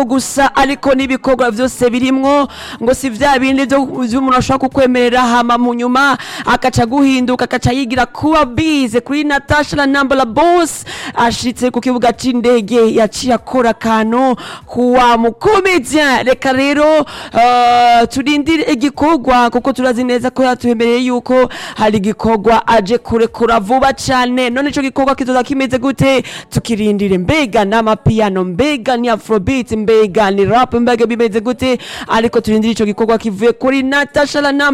gusa ariko n'ibikorwa byose birimwo ngo si vya bindi byo umuntu ashobora kukwemerera hama mu nyuma akaca guhinduka akaca yigira kuba bize kuri Natasha la number la boss ashitse ku kibuga c'indege yaciye akora akantu kuwa mukomedian reka rero uh, turindire igikorwa kuko turazi neza ko yatuhemereye yuko hari igikorwa aje kurekura vuba cane none ico gikorwa kizoza kimeze gute tukirindire mbega n'amapiyano mbega ni afrobeat mbega ni rap mbega bimeze gute ariko turindire ico gikorwa kivuye kuri Natasha la number